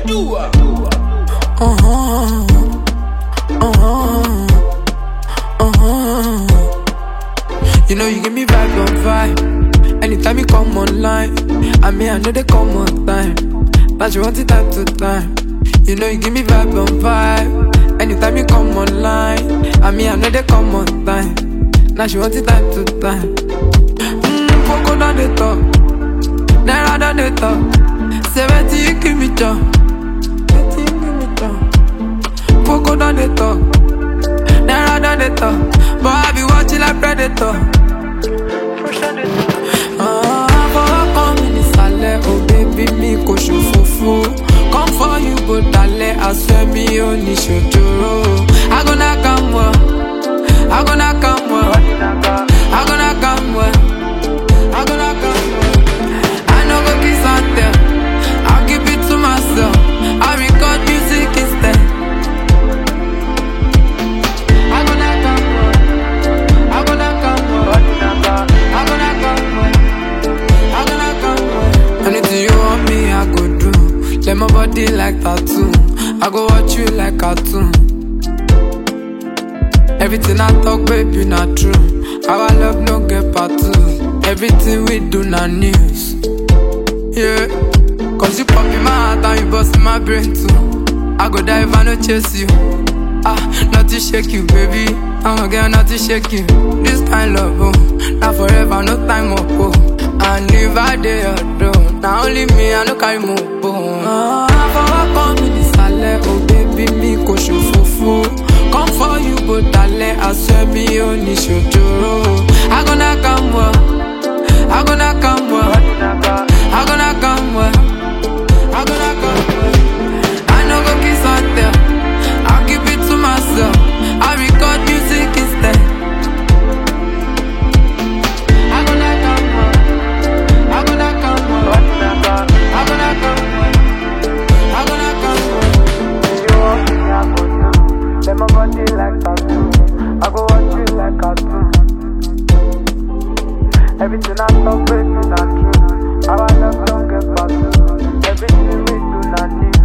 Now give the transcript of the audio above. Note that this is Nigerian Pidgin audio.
You know you give me vibe on vibe. Anytime you come online, I mean I know they come on time. But you want it time to time. You know you give me vibe on vibe. Anytime you come online, I mean I know they come on time. Now she want it time to time. Mmm, Poco down the top, Naira down the top. Seventy you give me job, seventy you give me job. Poco down the top, Naira down the top. But I be watching like predator. Ah, fọwọ́ kan mi nísàlẹ̀, oh baby mi kò ṣòfófó. Come for you bó dalẹ̀, aṣọ mi ò ní ṣòjòrò. I go knock am well, I go knock am well, I go knock am well, I go knock am well. I no go kiss and tell, I'll keep it to myself. I record music instead. I go knock am well, I go knock am well, I go knock am well. I go knock am well. Anything you want me, I go do. Let my body like tattoo. I go watch you like cartoon. Everything I talk, baby, not true. Our love no get part two. Everything we do, not news. Yeah. Cause you pop in my heart and you bust in my brain too. I go die if I no chase you. Ah, not to shake you, baby. I'm a girl, not to shake you. This kind love, oh, not forever, no time up, oh. And if I dey alone, now only me, I no carry more bone. Ah, fọwọ́ kan mi nísàlẹ̀, oh baby, mi kò ṣòfófó. Come for you, bó dalẹ̀, aṣọ mi ò ní ṣòjòrò. I go knock am well, I go knock am well, I go knock am well, I go knock am well. I no go kiss and tell, I'll keep it to myself. I record music instead. I go knock am well, I go knock am well, I go knock am well, I go knock am well. You want me, I go do. Let my body like tattoo. I go watch you like cartoon. Everything I talk, baby, not true. Our love don't get back. Everything we do, not new.